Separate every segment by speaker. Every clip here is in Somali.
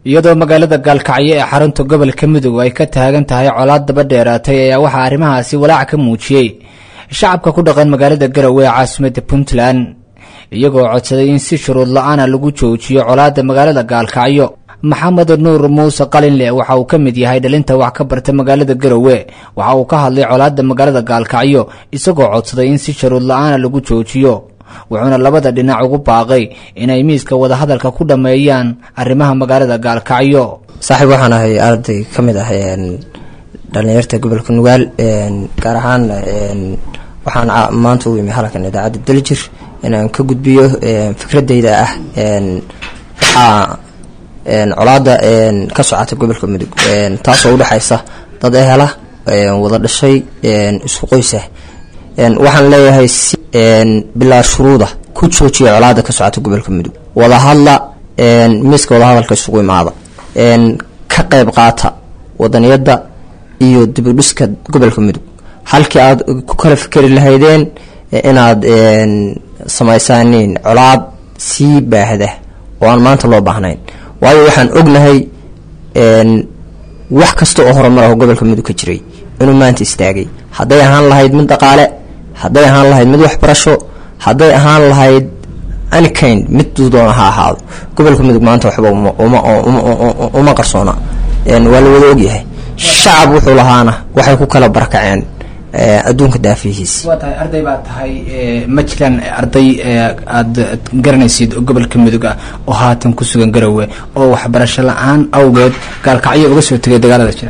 Speaker 1: iyadoo magaalada gaalkacyo ee xarunta gobolka mudug ay ka taagan tahay colaad daba dheeraatay ayaa waxaa arrimahaasi walaac ka muujiyey shacabka ku dhaqan magaalada garowe ee caasimadda puntland iyagoo codsaday in si shuruud la-aana lagu joojiyo colaadda magaalada gaalkacyo maxamed nuur muuse qalinle waxa uu ka mid yahay dhalinta wax ka barta magaalada garowe waxa uu ka hadlay colaadda magaalada gaalkacyo isagoo codsaday in si shuruud la-aana lagu joojiyo wuxuuna labada dhinac ugu baaqay inay miiska wadahadalka ku dhammeeyaan arrimaha magaalada gaalkacyo
Speaker 2: saaxiib waxaan ahay arday ka mid ah dhalinyarta gobolka nugaal gaar ahaan waxaan maanta u imi halkan idaacadda daljir inaan ka gudbiyo fikradeyda ah waxaa colaada ka socota gobolka mudug taasoo udhexaysa dad ehela wada dhashay isku qoysah waxaan leeyahay bilaa shuruuda ku joojiya colaada ka socota gobolka mudug wadahadla miiska wadahadalka isugu imaada ka qeyb qaata wadaniyada iyo dibudhiska gobolka mudug halkii aad ku kala fikeri lahaydeen inaad samaysaaniin colaad sii baahda oo aan maanta loo baahnayn waayo waxaan ognahay wax kasta oo horumar ah oo gobolka mudug ka jiray inuu maanta istaagay hadday ahaan lahayd mid dhaqaale hadday ahaan lahayd mid waxbarasho hadday ahaan lahayd anykind mid duudoona ha ahaado gobolka mudug maanta waxba uma qarsoona waa la wada ogyahay shacab wuxuu lahaana waxay ku kala barakaceen adduunka daafihiisi
Speaker 1: waa tahay arday baa tahay ma jiraan arday aada garanaysid oo gobolka mudug ah oo haatan ku sugan garowe oo waxbarasho la-aan awgeed gaalkacyo uga soo tegay dagaalada jira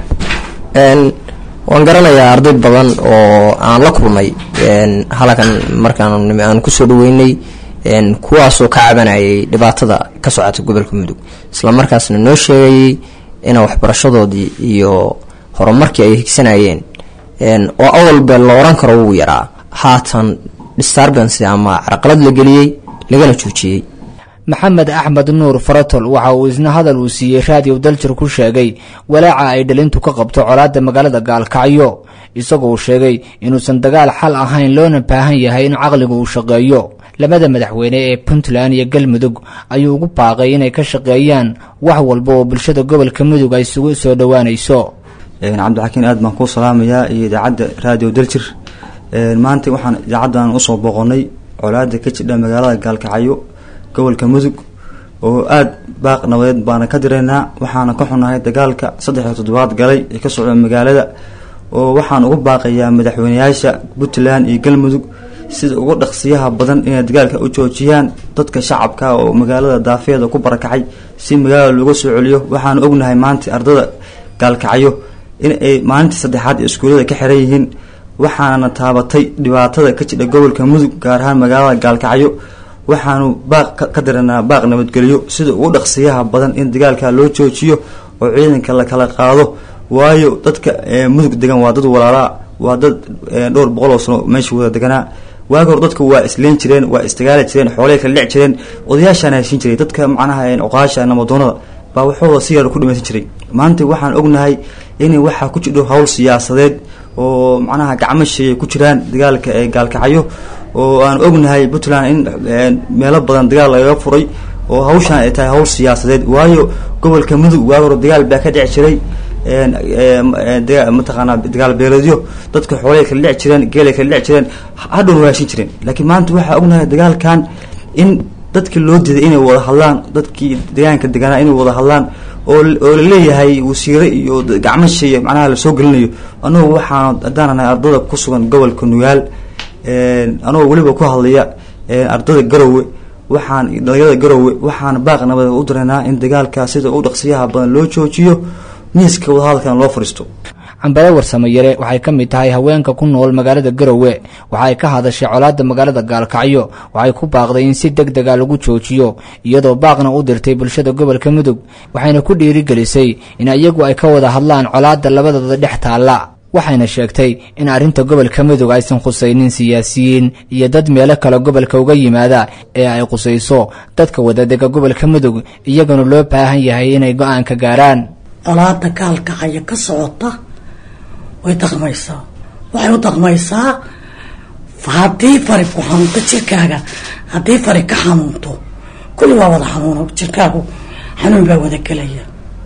Speaker 2: waan garanayaa arday badan oo aan la kulmay halkan markaan aan kusoo dhaweynay kuwaasoo ka cabanayay dhibaatada ka socota gobolka mudug isla markaasna noo sheegayay ina waxbarashadoodii iyo horumarkii ay higsanayeen oo awalba la oran karo wuu yaraa haatan disturbance ama carqalad la geliyey lagana joojiyey
Speaker 1: maxamed axmed nuur faratol waxa uu isna hadal uu siiyey raadiyo daljir ku sheegay walaaca ay dhalintu ka qabto colaadda magaalada gaalkacyo isagoo uu sheegay inuusan dagaal xal ahayn loona baahan yahay in caqligu uu shaqeeyo labada madaxweyne ee puntland iyo galmudug ayuu ugu baaqay inay ka shaqeeyaan wax walba oo bulshada gobolka mudug ay isugu soo dhowaanayso
Speaker 3: cabdixakiin aad baan kuu salaamayaa iyo idaacadda raadiyo daljir maanta waxaan idaacaddan usoo boqonnay colaada ka jidha magaalada gaalkacyo gobolka mudug oo aada baaq nabadeed baana ka diraynaa waxaana ka xunahay dagaalka saddex iyo toddobaad galay ee ka socda magaalada oo waxaan ugu baaqayaa madaxweyneyaasha puntland iyo galmudug sida ugu dhaqsiyaha badan inay dagaalka u joojiyaan dadka shacabka oo magaalada daafeeda ku barakacay si magaalada looga soo celiyo waxaan ognahay maanta ardada gaalkacyo in ay maalintii saddexaad iskuullada ka xiran yihiin waxaana taabatay dhibaatada ka jidha gobolka mudug gaar ahaan magaalada gaalkacyo waxaanu baaq ka diranaa baaq nabadgelyo sida ugu dhaqsiyaha badan in dagaalka loo joojiyo oo ciidanka la kala qaado waayo dadka mudug degan waa dad walaalaa waa dad dhowr boqol oo sano meesha wada deganaa waagi hor dadku waa isleen jireen waa isdagaali jireen xoolay kala dhec jireen odayaashaana heshin jiray dadka macnaha cuqaasha namadoonada baa waxooda si yar ku dhimaysan jiray maanta waxaan ognahay inay waxaa ku jidho howl siyaasadeed oo macnaha gacmo sheeyay ku jiraan dagaalka ee gaalkacyo oo aan ognahay puntland in meelo badan dagaal lagaga furay oo hawshaan ay tahay hawl siyaasadeed waayo gobolka mudug waagi hore dagaal baa ka dhici jiray mataqaanaa dagaal beeleedyo dadka xoolay kala dhici jireen geelay kala dhici jireen hadhown waashin jireen laakiin maanta waxaa ognahay dagaalkan in dadki loo diiday inay wada hadlaan dadkii deegaanka deganaa inay wada hadlaan oo oo laleeyahay wasiire iyo gacmo sheeye macnaha lasoo gelinayo anugu waxaan haddaananahay ardada ku sugan gobolka nugaal anagoo weliba ku hadlaya ardada garowe waxaan dhalinyarada garowe waxaan baaq nabad u diraynaa in dagaalka sida u dhaqsiyaha badan loo joojiyo miiska wadahadalkan loo fadhiisto
Speaker 1: cambale warsamo yare waxay ka mid tahay haweenka ku nool magaalada garowe waxay ka hadashay colaadda magaalada gaalkacyo waxay ku baaqday in si deg dega lagu joojiyo iyadoo baaqna u dirtay bulshada gobolka mudug waxayna ku dhiirigelisay in iyagu ay ka wada hadlaan colaadda labadooda dhex taalla waxayna sheegtay in arrinta gobolka mudug aysan khusaynin siyaasiyiin iyo dad meelo kale gobolka uga yimaada ee ay khusayso dadka wadadega gobolka mudug iyaguna loo baahan yahay inay go-aan ka gaaraan
Speaker 4: colaada gaalkacaya ka socota way dhaqmaysaa waxay u dhaqmaysaa haddii fari ku xanuunto jirkaaga haddii fari ka xanuunto kulli waa wada xanuuna jirkaagu xanuun baa wada gelaya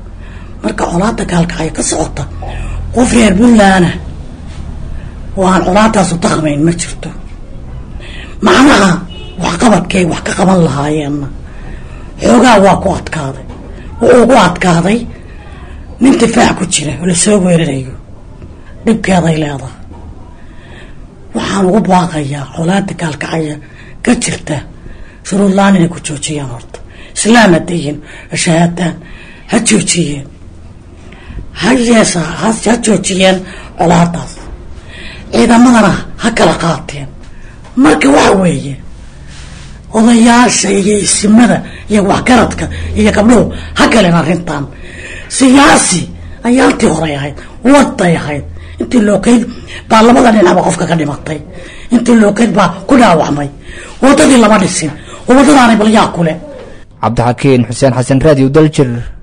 Speaker 4: marka colaada gaalkacyo ka socota qof reer puntlandna oo aan colaadaasu daqmayn ma jirto macnaha waxqabadkay wax ka qaban lahaayeenna xoogaa waa ku adkaaday wuxuu ku adkaaday nin difaac ku jira oo lasoo weerarayo dhibkeeday leedahay waxaan ugu baaqayaa colaada gaalkacaya ka jirta shuruudlaan inay ku joojiyaan horta islaam hadayin shahaadaan ha joojiyeen ha yeesa ha joojiyeen colaadaas ciidamadana ha kala qaateen marka waxa weeye odayaasha iyo isimada iyo waxgaradka iyo gabdhuhu ha galeen arrintan siyaasi ayaa intii horay ahayd waday ahayd intii lookeyd baa labada dhinacba qofka ka dhimatay intii lookeyd baa ku dhaawacmay wadadii lama dhisin wadadaanay balyaa kule
Speaker 1: cabdixakiin xuseen xasan raadiyo daljir